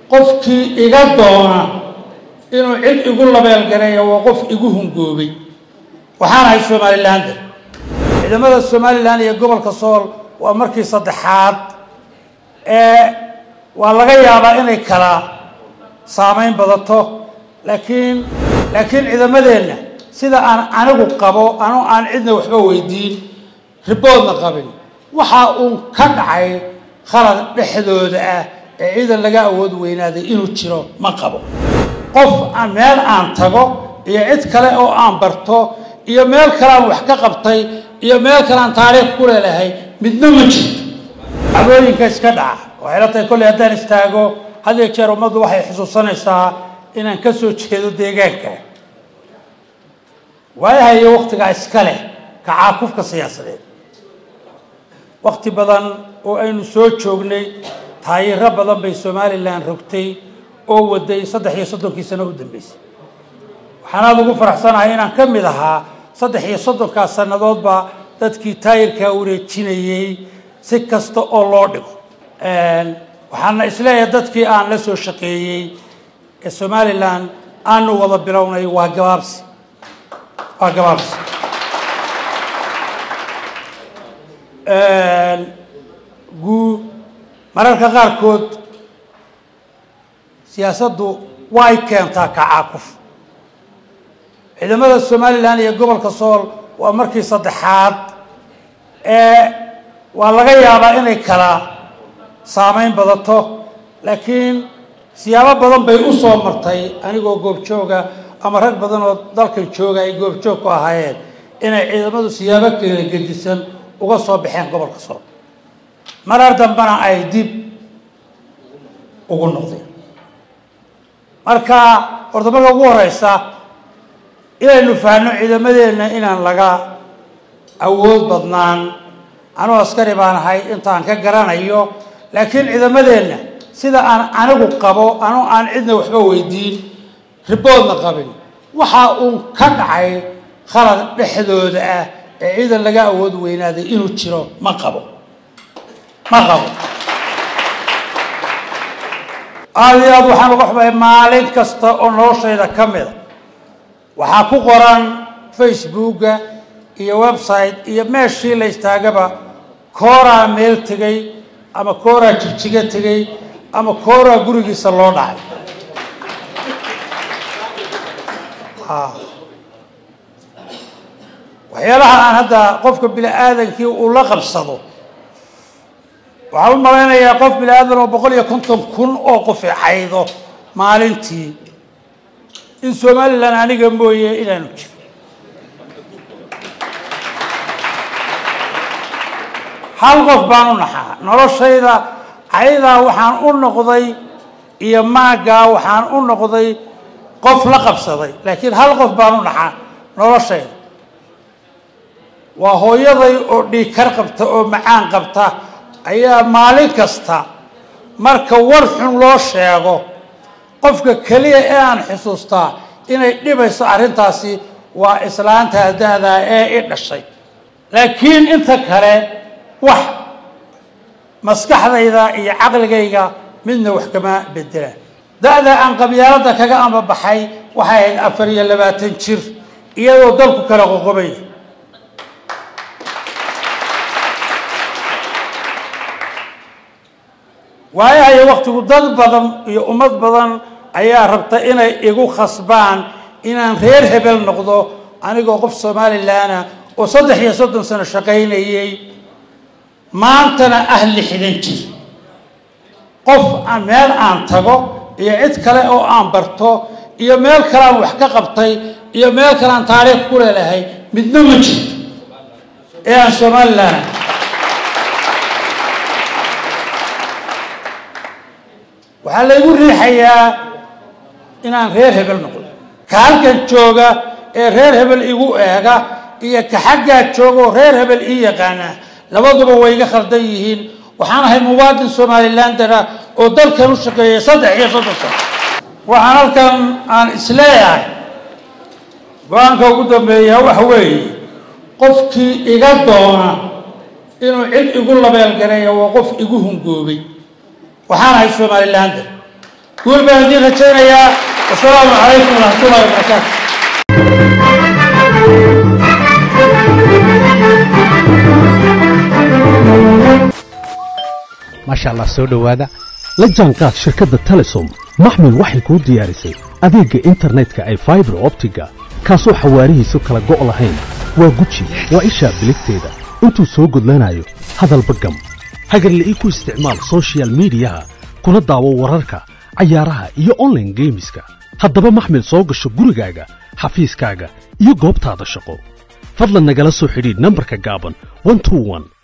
qofkii iga doona inuu cid igu labeelgareeyo waa qof igu hungoobay waxaan ahay somalilander ciidamada somalilan iyo gobolka sool waa markii saddexaad ee waa laga yaabaa inay kala saameyn badato laakiin laakiin ciidamadeenna sida aan anigu qabo ano aan cidna waxba weydiin riboodna qabin waxa uu ka dhacay khalad dhexdooda ah ee ciidan laga awood weynaaday inuu jiro ma qabo qof aan meel aan tago iyo cid kale oo aan barto iyo meel kale aan wax ka qabtay iyo meel kale aan taariikh ku leelahay midna ma jirto dhacdooyinka iska dhaca waxay la tahay kolley haddaan istaago had iyo jeer ummaddu waxay xusuusanaysaa inaan ka soo jeedo deegaanka waayahayo waktigaa iska leh kacaakufka siyaasadeed wakti badan oo aynu soo joognay taayiro badan bay somalilan rogtay oo waday saddex iyo soddonkii sano u dambeysay waxaan aada ugu faraxsanahay inaan ka mid ahaa saddex iyo soddonkaas sannadoodba dadkii taayirkaa wareejinayey si kasta oo loo dhigo waxaana isleeyahay dadkii aan la soo shaqeeyey ee somalilan aanu wada bilownay waa gabaabsi waa gabaabsi guu mararka qaarkood siyaasaddu way keentaa kacaakuf ciidamada somalilan iyo gobolka sool waa markii saddexaad ee waa laga yaabaa inay kala saameyn badato laakiin siyaabo badan bay u soo martay anigoo goobjooga ama rag badan oo dalkan jooga ay goobjoog ku ahaayeen inay ciidamadu siyaabo kala gedisan uga soo baxeen gobolka sool marar dambena ay dib ugu noqdeen marka horta marka ugu horeysa inaynu fahanno ciidamadeenna inaan laga awood badnaan anuu askari baan ahay intaan ka garanayo laakiin ciidamadeenna sida aan anigu qabo ano aan cidna waxba weydiin riboodna qabin waxa uu ka dhacay khalad dhexdooda ah ee ciidan laga awood weynaaday inuu jiro ma qabo ma qabo aada iyo aad waxaan uga xumahay maalin kasta oo noloshayda ka mida waxaa ku qoran facebooka iyo website iyo meeshii la istaagaba kooraa meel tegay ama kooraa jigjiga tegay ama kooraa gurigiisa loo dhacay waxyaalaha aan hadda qofka bini aadankii uu la qabsado waxaan u malaynayaa qof bini aadan oo boqol iyo konton kun oo qofi caydo maalintii in somalilan aniga mooye inaanu jiro hal qof baan u naxaa noloshayda caydaa waxaan u noqday iyo maaggaa waxaan u noqday qof la qabsaday laakiin hal qof baan u naxaa noloshayda waa hooyaday oo dhiigkar qabta oo macaan qabta ayaa maalin kasta marka war xun loo sheego qofka keliya ee aan xusuustaa inay dhibayso arrintaasi waa islaanta da'daa ee i dhashay laakiin inta kale wax maskaxdayda iyo caqligayga midna wax kama bedela da'da aan qabyaaladda kaga ambabaxay waxay ahayd afar iyo labaatan jir iyadoo dalku kala qoqobay waayahayo waktigu dad badan iyo ummad badan ayaa rabta inay igu khasbaan inaan reer hebel noqdo anigoo qof somalilanah oo saddex iyo soddon sano shaqaynayay maantana ah lixdan jir qof aan meel aan tago iyo cid kale oo aan barto iyo meel kale aan wax ka qabtay iyo meel kale aan taariikh ku leelahay midna ma jirto ee aan somalilanah waxaa laygu riixayaa inaan reer hebel noqdo ka halkan jooga ee reer hebel igu eega iyo ka xaggaa jooga oo reer hebel ii yaqaana labaduba way iga khaldan yihiin waxaan ahay muwaadin somalilandera oo dalkan u shaqeeyay saddex iyo soddon sano waxaan halkan aan isleeyahay go-aanka ugu dambeeya waxa weeye qofkii iga doona inuu cid igu labeelgareeyo waa qof igu hungoobay waxaan ahay somalilander guul baan idiin rajaynayaa wasalaamu calaykum waraxmatullahi wabarakaatu maasha allah soo dhowaada la jaanqaad shirkadda telesom maxmil waxay kuu diyaarisay adeegga internetka ay faibar optiga kaasoo xawaarihiisu kala go' lahayn waa guji waa ishaa biligteeda intuu soo gudlanayo hadalba gam hagarle ii ku isticmaal sochial midiyaha kuna daawo wararka cayaaraha iyo onlaine geemiska haddaba maxmil soo gasho gurigaaga xafiiskaaga iyo goobtaada shaqo fadlan nagala soo xidhiidh nambarka gaaban